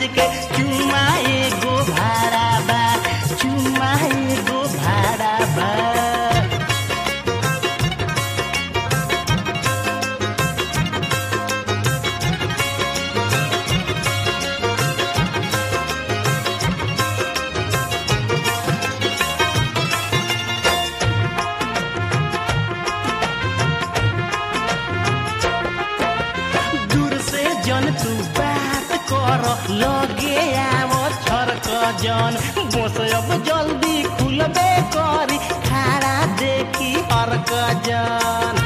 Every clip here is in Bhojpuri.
के चुमा एगो भाड़ा बा चुमा एगो भाड़ा बा दूर से जन तू बात कर लगे आवो छरक जन बस अब जल्दी खुलबे करी खाड़ा देखी हरक जन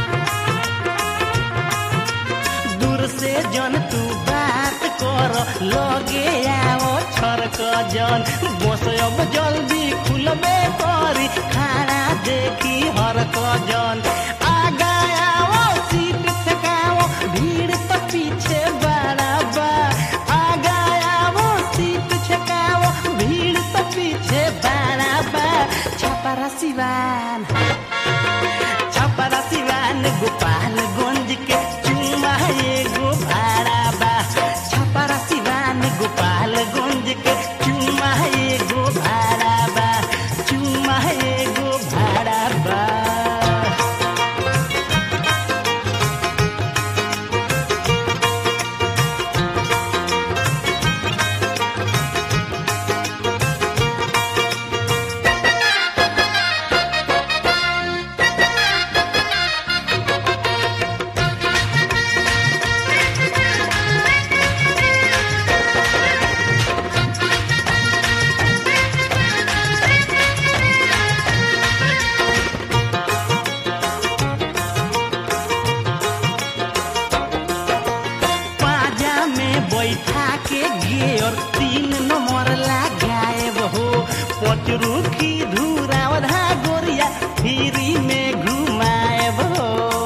दूर से जन तू बात कर लगे आवो छरक जन बस अब जल्दी खुलबे करी खाड़ा देखी हरक जन आगा आवो सीट ठेकाओ भीड़ तो पीछे बड़ा बा आगा आवो सीट ठेकाओ भीड़ तो पीछे बड़ा बा छपरा सिवान छपरा सिवान गोपालगंज के चुमा एगो भाड़ा बा छपरा सिवान गोपालगंज के चुमा एगो भाड़ा बा चुमा एगो भाड़ा बा पाजा में बैठा के गेर तीन नंबर लगाएब हो पचरू की धूरावधा गोरिया फ्री में घुमाएब हो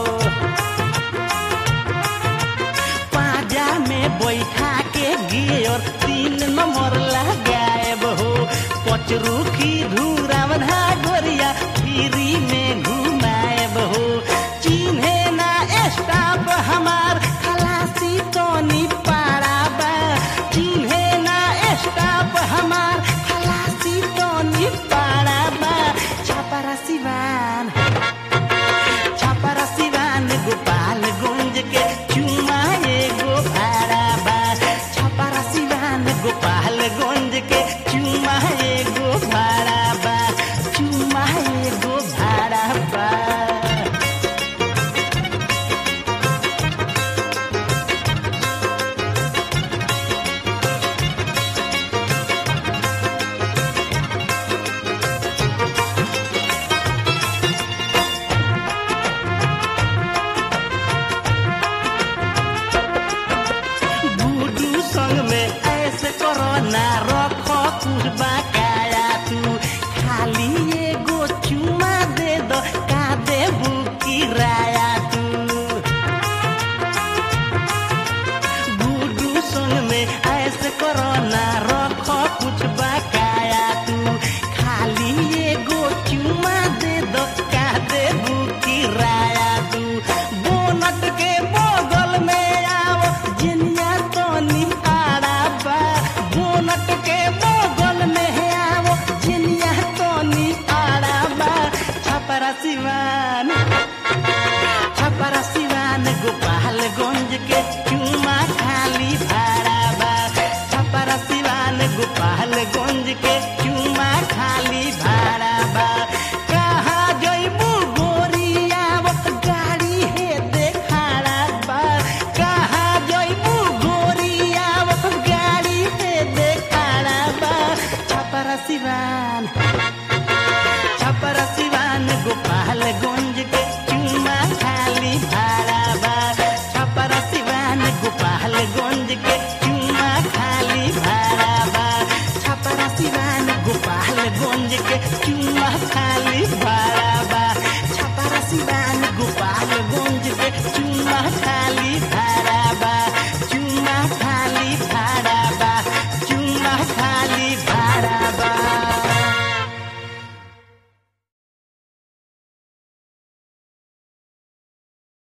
पाजा में बैठा के गेर तीन नंबर लगाएब हो पचरू की धूरावधा गोरिया फ्री में घुमाएब हो चिन्हे ना स्टाफ हमार खलासी तोनी पाड़ा बा चिन्हे ना स्टाफ हमार खलासी तोनी पाड़ा बा छपरा सिवान छपरा सिवान गोपालगंज के चुमा एगो भाड़ा बा छपरा सिवान गोपालगंज के चुमा एगो भाड़ा बा चुमा एगो भाड़ा बा गुडू संग में ऐसे करो ना रो